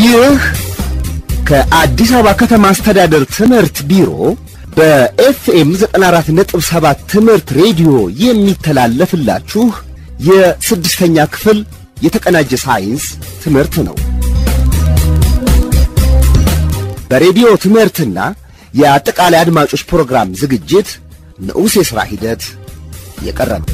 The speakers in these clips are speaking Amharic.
ይህ ከአዲስ አበባ ከተማ አስተዳደር ትምህርት ቢሮ በኤፍኤም 94.7 ትምህርት ሬዲዮ የሚተላለፍላችሁ የስድስተኛ ክፍል የተቀናጀ ሳይንስ ትምህርት ነው። በሬዲዮ ትምህርትና የአጠቃላይ አድማጮች ፕሮግራም ዝግጅት ንዑስ የሥራ ሂደት የቀረበ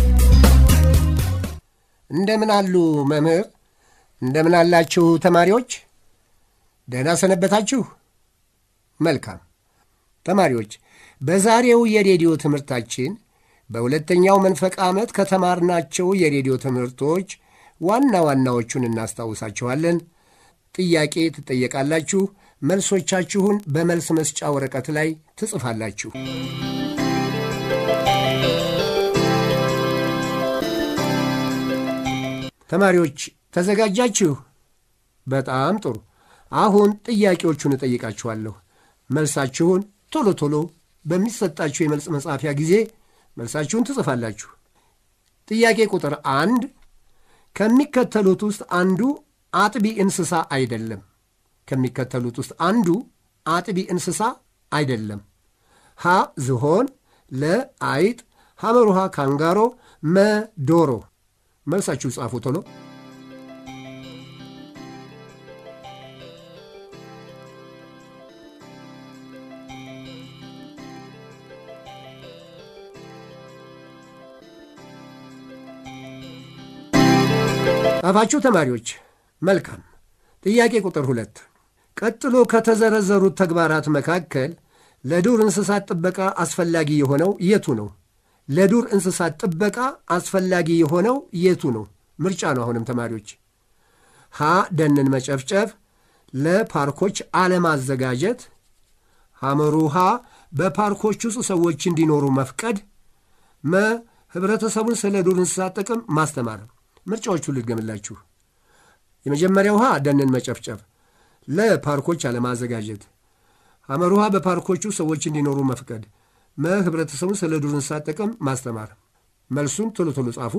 እንደምን አሉ መምህር? እንደምን አላችሁ ተማሪዎች? ደህና ሰነበታችሁ? መልካም ተማሪዎች፣ በዛሬው የሬዲዮ ትምህርታችን በሁለተኛው መንፈቅ ዓመት ከተማርናቸው የሬዲዮ ትምህርቶች ዋና ዋናዎቹን እናስታውሳችኋለን። ጥያቄ ትጠየቃላችሁ። መልሶቻችሁን በመልስ መስጫ ወረቀት ላይ ትጽፋላችሁ። ተማሪዎች ተዘጋጃችሁ? በጣም ጥሩ። አሁን ጥያቄዎቹን እጠይቃችኋለሁ። መልሳችሁን ቶሎ ቶሎ በሚሰጣችሁ የመልስ መጻፊያ ጊዜ መልሳችሁን ትጽፋላችሁ። ጥያቄ ቁጥር አንድ ከሚከተሉት ውስጥ አንዱ አጥቢ እንስሳ አይደለም። ከሚከተሉት ውስጥ አንዱ አጥቢ እንስሳ አይደለም። ሀ ዝሆን፣ ለ አይጥ፣ ሐመሩሃ ካንጋሮ፣ መ ዶሮ። መልሳችሁ ጻፉ ቶሎ። ጻፋችሁ ተማሪዎች? መልካም። ጥያቄ ቁጥር ሁለት ቀጥሎ ከተዘረዘሩት ተግባራት መካከል ለዱር እንስሳት ጥበቃ አስፈላጊ የሆነው የቱ ነው? ለዱር እንስሳት ጥበቃ አስፈላጊ የሆነው የቱ ነው? ምርጫ ነው። አሁንም ተማሪዎች ሀ ደንን መጨፍጨፍ፣ ለፓርኮች አለማዘጋጀት፣ ሐመሩ ሀ በፓርኮች ውስጥ ሰዎች እንዲኖሩ መፍቀድ፣ መ ህብረተሰቡን ስለ ዱር እንስሳት ጥቅም ማስተማር። ምርጫዎቹ ልድገምላችሁ። የመጀመሪያው ውሃ ደንን መጨፍጨፍ፣ ለፓርኮች አለማዘጋጀት፣ ሐመር ውሃ በፓርኮቹ ሰዎች እንዲኖሩ መፍቀድ፣ መ ህብረተሰቡን ስለ ዱር እንስሳት ጥቅም ማስተማር። መልሱን ቶሎ ቶሎ ጻፉ።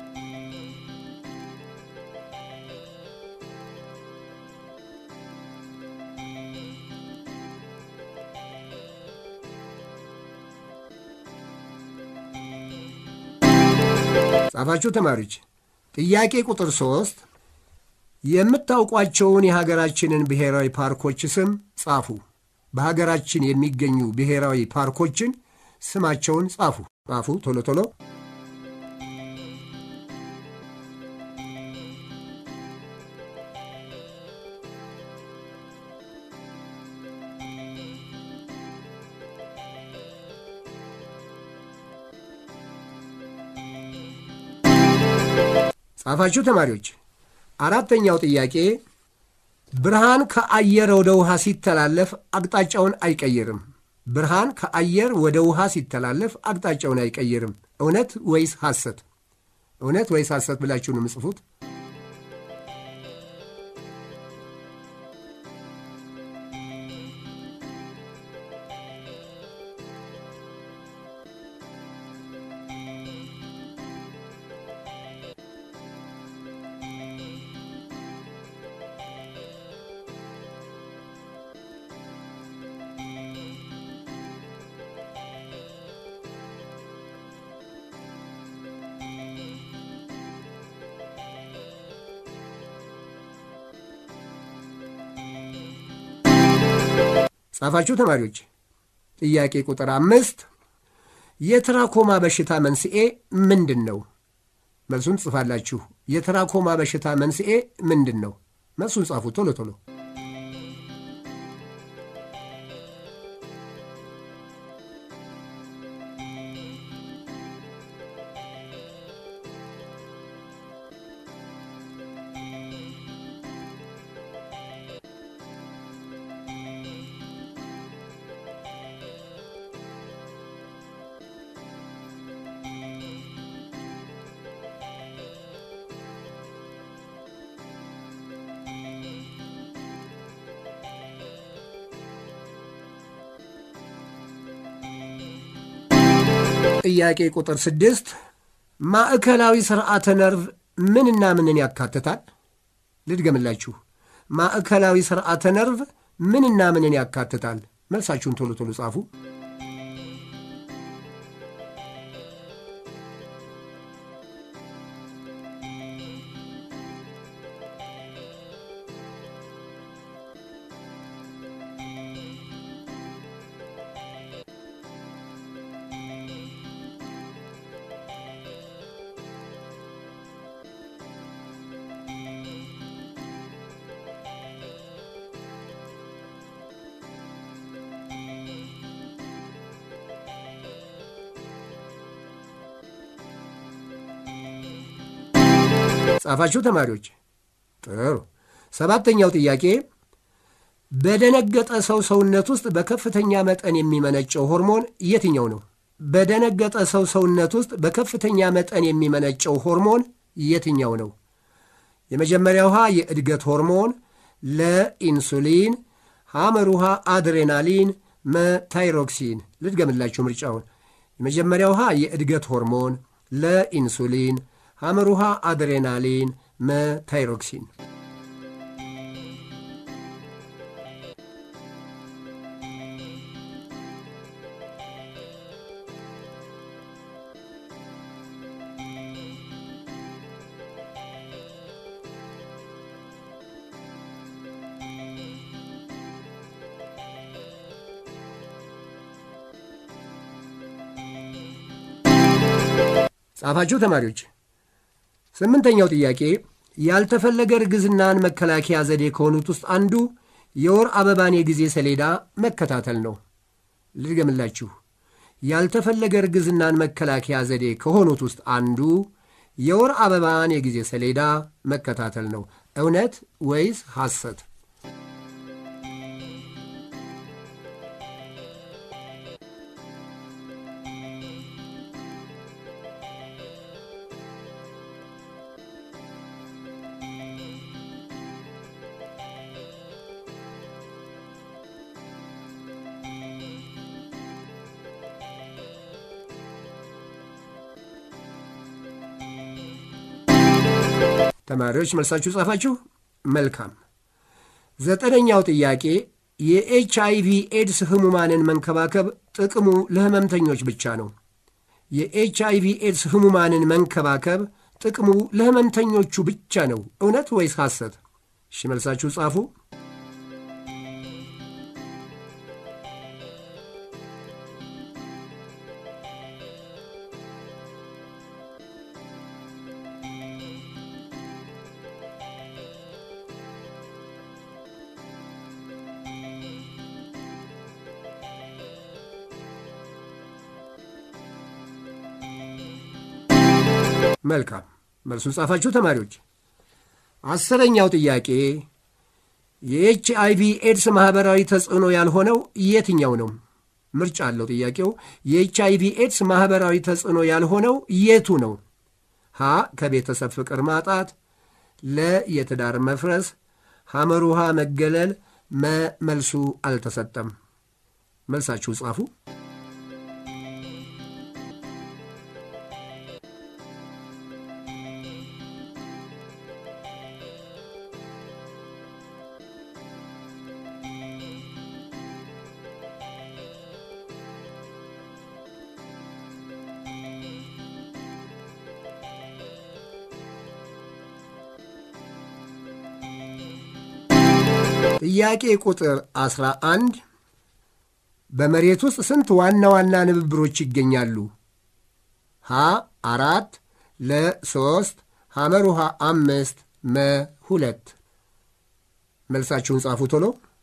ጻፋችሁ ተማሪዎች? ጥያቄ ቁጥር ሦስት የምታውቋቸውን የሀገራችንን ብሔራዊ ፓርኮች ስም ጻፉ። በሀገራችን የሚገኙ ብሔራዊ ፓርኮችን ስማቸውን ጻፉ። ጻፉ ቶሎ ቶሎ። ጻፋችሁ ተማሪዎች? አራተኛው ጥያቄ ብርሃን ከአየር ወደ ውሃ ሲተላለፍ አቅጣጫውን አይቀይርም። ብርሃን ከአየር ወደ ውሃ ሲተላለፍ አቅጣጫውን አይቀይርም። እውነት ወይስ ሐሰት? እውነት ወይስ ሐሰት ብላችሁ ነው የምጽፉት። ጻፋችሁ ተማሪዎች? ጥያቄ ቁጥር አምስት የትራኮማ በሽታ መንስኤ ምንድን ነው? መልሱን ትጽፋላችሁ። የትራኮማ በሽታ መንስኤ ምንድን ነው? መልሱን ጻፉ ቶሎ ቶሎ። ጥያቄ ቁጥር ስድስት ማዕከላዊ ስርዓተ ነርቭ ምንና ምንን ያካትታል? ልድገምላችሁ። ማዕከላዊ ስርዓተ ነርቭ ምንና ምንን ያካትታል? መልሳችሁን ቶሎ ቶሎ ጻፉ። ጻፋችሁ ተማሪዎች? ጥሩ። ሰባተኛው ጥያቄ በደነገጠ ሰው ሰውነት ውስጥ በከፍተኛ መጠን የሚመነጨው ሆርሞን የትኛው ነው? በደነገጠ ሰው ሰውነት ውስጥ በከፍተኛ መጠን የሚመነጨው ሆርሞን የትኛው ነው? የመጀመሪያው ውሃ የእድገት ሆርሞን፣ ለኢንሱሊን፣ ሐመር ውሃ አድሬናሊን፣ መታይሮክሲን። ልድገምላችሁ ምርጫውን። የመጀመሪያው ውሃ የእድገት ሆርሞን፣ ለኢንሱሊን ሐመር ውሃ አድሬናሊን መታይሮክሲን። ጻፋችሁ ተማሪዎች? ስምንተኛው ጥያቄ ያልተፈለገ እርግዝናን መከላከያ ዘዴ ከሆኑት ውስጥ አንዱ የወር አበባን የጊዜ ሰሌዳ መከታተል ነው። ልድገምላችሁ። ያልተፈለገ እርግዝናን መከላከያ ዘዴ ከሆኑት ውስጥ አንዱ የወር አበባን የጊዜ ሰሌዳ መከታተል ነው። እውነት ወይስ ሐሰት? ተማሪዎች መልሳችሁ ጻፋችሁ? መልካም። ዘጠነኛው ጥያቄ የኤች አይቪ ኤድስ ህሙማንን መንከባከብ ጥቅሙ ለህመምተኞች ብቻ ነው። የኤች አይቪ ኤድስ ህሙማንን መንከባከብ ጥቅሙ ለህመምተኞቹ ብቻ ነው። እውነት ወይስ ሐሰት? እሺ መልሳችሁ ጻፉ። መልካም መልሱን ጻፋችሁ ተማሪዎች። አስረኛው ጥያቄ የኤች አይቪ ኤድስ ማኅበራዊ ተጽዕኖ ያልሆነው የትኛው ነው? ምርጫ አለው ጥያቄው። የኤች አይቪ ኤድስ ማኅበራዊ ተጽዕኖ ያልሆነው የቱ ነው? ሀ ከቤተሰብ ፍቅር ማጣት፣ ለ የትዳር መፍረስ፣ ሐመር ውሃ መገለል፣ መ መልሱ አልተሰጠም። መልሳችሁ ጻፉ። ጥያቄ ቁጥር 11 በመሬት ውስጥ ስንት ዋና ዋና ንብብሮች ይገኛሉ? ሀ አራት ለ ሶስት ሐመር ውሃ አምስት መ ሁለት መልሳችሁን ጻፉ ቶሎ።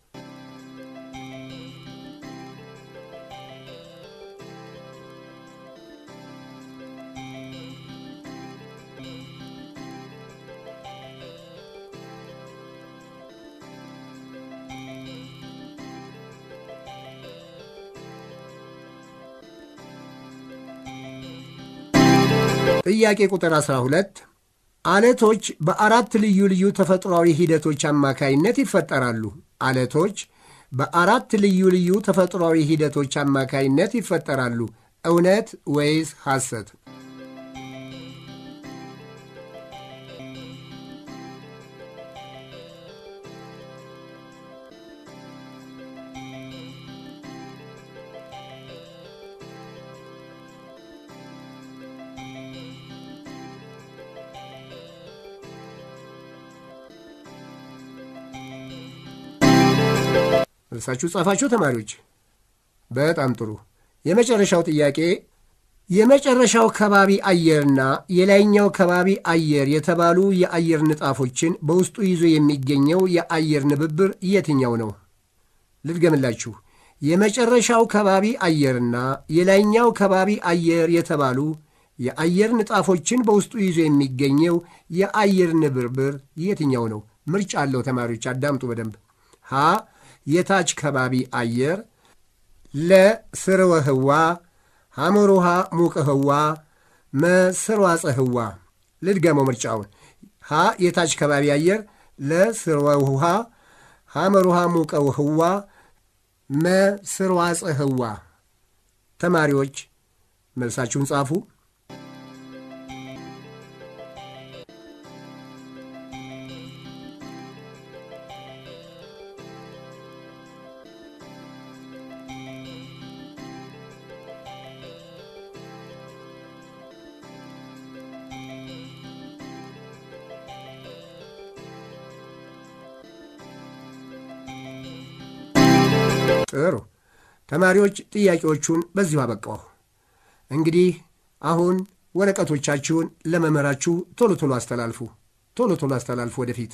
ጥያቄ ቁጥር 12 አለቶች በአራት ልዩ ልዩ ተፈጥሯዊ ሂደቶች አማካይነት ይፈጠራሉ። አለቶች በአራት ልዩ ልዩ ተፈጥሯዊ ሂደቶች አማካይነት ይፈጠራሉ። እውነት ወይስ ሐሰት? መልሳችሁ ጻፋችሁ ተማሪዎች? በጣም ጥሩ። የመጨረሻው ጥያቄ የመጨረሻው ከባቢ አየርና የላይኛው ከባቢ አየር የተባሉ የአየር ንጣፎችን በውስጡ ይዞ የሚገኘው የአየር ንብብር የትኛው ነው? ልድገምላችሁ። የመጨረሻው ከባቢ አየርና የላይኛው ከባቢ አየር የተባሉ የአየር ንጣፎችን በውስጡ ይዞ የሚገኘው የአየር ንብርብር የትኛው ነው? ምርጫ አለው። ተማሪዎች አዳምጡ በደንብ። ሀ የታች ከባቢ አየር፣ ለ ስርወ ህዋ፣ ሐመር ውሃ ሙቀ ህዋ፣ መ ስርዋፀ ህዋ። ልድገመው ምርጫውን። ሀ የታች ከባቢ አየር፣ ለ ስርወ ውሃ፣ ሐመር ውሃ ሙቀ ህዋ፣ መ ስርዋፀ ህዋ። ተማሪዎች መልሳችሁን ጻፉ። ጥሩ ተማሪዎች ጥያቄዎቹን በዚሁ አበቃሁ። እንግዲህ አሁን ወረቀቶቻችሁን ለመምህራችሁ ቶሎ ቶሎ አስተላልፉ። ቶሎ ቶሎ አስተላልፉ ወደፊት።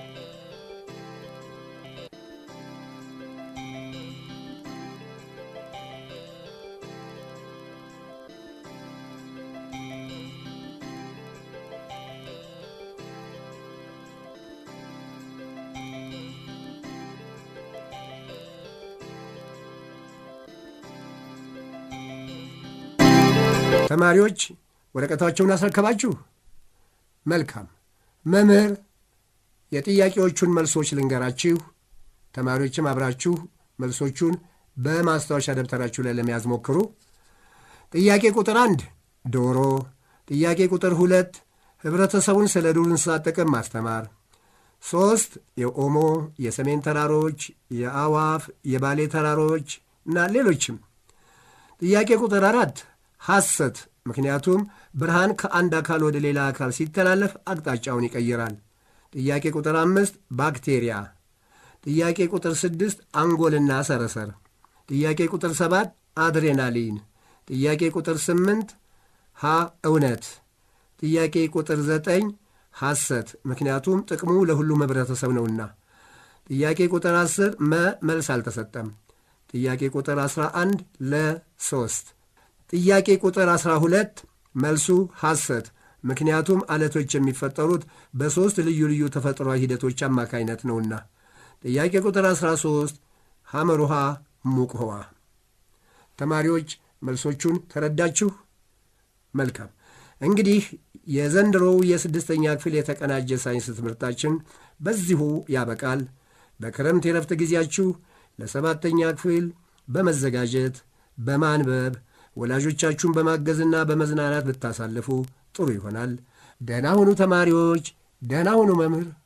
ተማሪዎች ወረቀታቸውን አስረከባችሁ? መልካም። መምህር የጥያቄዎቹን መልሶች ልንገራችሁ። ተማሪዎችም አብራችሁ መልሶቹን በማስታወሻ ደብተራችሁ ላይ ለመያዝ ሞክሩ። ጥያቄ ቁጥር አንድ ዶሮ። ጥያቄ ቁጥር ሁለት ህብረተሰቡን ስለ ዱር እንስሳት ጥቅም ማስተማር። ሦስት የኦሞ የሰሜን ተራሮች፣ የአዋፍ፣ የባሌ ተራሮች እና ሌሎችም። ጥያቄ ቁጥር አራት ሐሰት ምክንያቱም ብርሃን ከአንድ አካል ወደ ሌላ አካል ሲተላለፍ አቅጣጫውን ይቀይራል። ጥያቄ ቁጥር አምስት ባክቴሪያ። ጥያቄ ቁጥር ስድስት አንጎልና ሰረሰር። ጥያቄ ቁጥር ሰባት አድሬናሊን። ጥያቄ ቁጥር ስምንት ሀ እውነት። ጥያቄ ቁጥር ዘጠኝ ሐሰት ምክንያቱም ጥቅሙ ለሁሉም ህብረተሰብ ነውና። ጥያቄ ቁጥር አስር መ መልስ አልተሰጠም። ጥያቄ ቁጥር አስራ አንድ ለ ሶስት ጥያቄ ቁጥር 12 መልሱ ሐሰት ምክንያቱም አለቶች የሚፈጠሩት በሦስት ልዩ ልዩ ተፈጥሯዊ ሂደቶች አማካይነት ነውና። ጥያቄ ቁጥር 13 ሐመር ውሃ ሙቅ ውሃ። ተማሪዎች መልሶቹን ተረዳችሁ? መልካም። እንግዲህ የዘንድሮው የስድስተኛ ክፍል የተቀናጀ ሳይንስ ትምህርታችን በዚሁ ያበቃል። በክረምት የረፍት ጊዜያችሁ ለሰባተኛ ክፍል በመዘጋጀት በማንበብ ወላጆቻችሁን በማገዝና በመዝናናት ብታሳልፉ ጥሩ ይሆናል። ደህና ሁኑ ተማሪዎች፣ ደህና ሁኑ መምህር።